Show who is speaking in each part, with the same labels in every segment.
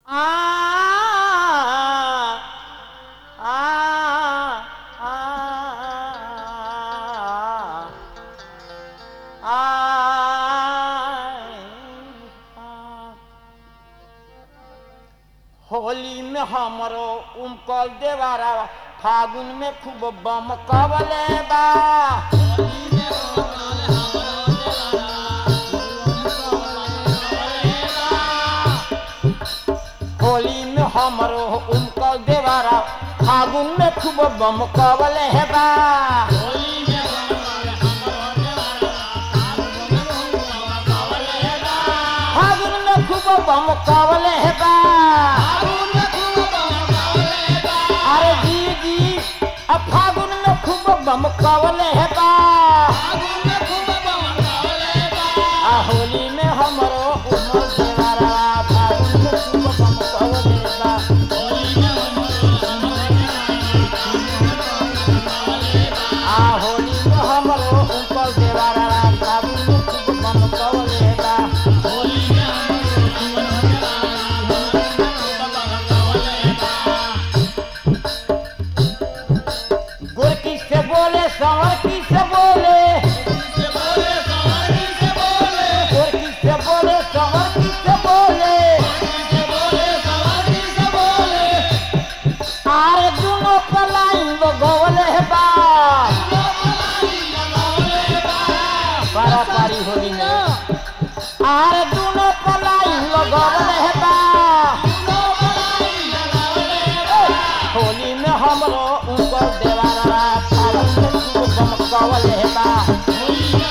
Speaker 1: आ आ आ होली में हमरो उमकल देवारा फागुन में खूब बम कवले बा होली में हमरो उमकल देवारा फागुन में खूब बम कवले बा फागुन में खूब बम कवले बा अरे जी जी अब फागुन में खूब बम कवले बा आ होली में हमरो उमर देवारा फागुन में खूब बम कवले बा आ होली में हमरो उमर देवारा फागुन में खूब बम कवले बा गोरकी से बोले संवर की से बोले गोरकी से बोले संवर की से बोले आरे दुनो पलाइन वो गोवले है बा पारा पारी होली में आरे दुनो पलाइन वो गोवले है बा होली में हमरो ऊपर देवारा फागुन में खूब बम कवले है बा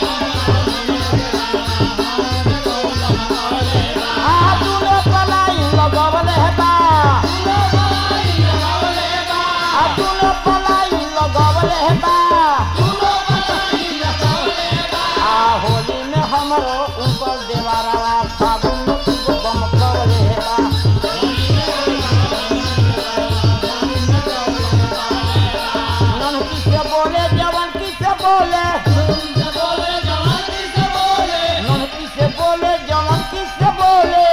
Speaker 1: आ दुनो पलाइन लगवले है बा आ दुनो पलाइन लगवले है बा आ होली में हमरो ऊपर देवारा फागुन में खूब बम कवले है बा नन की से बोले जवन की से बोले नन की से बोले जवन की से बोले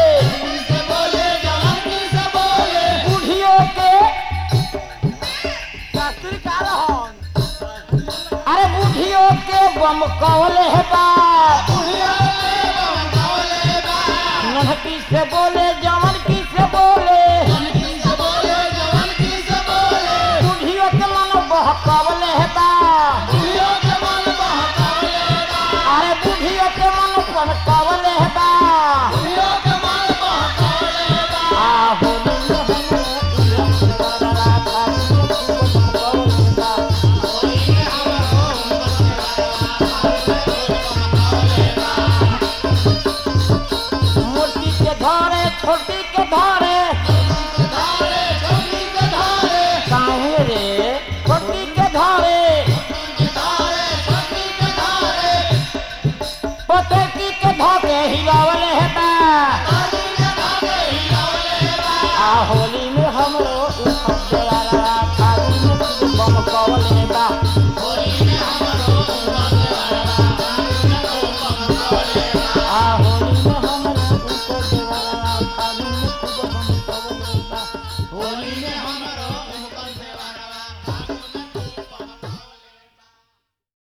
Speaker 1: बूढ़ियों के शास्त्री का रहन अरे बूढ़ियों के बम कवले है बा नन्हकी से बोले जवन की से बोले बूढ़ियों के मन बहकवले है बा अरे बूढ़ियों के मन बहकवले है बा आ होली में हमरो उजला बड़ा फागुन में खूब बम कवले बा मोटी के धारे छोटी के धारे काहे रे छोटी के धारे पतकी के धागे हिलावले है बा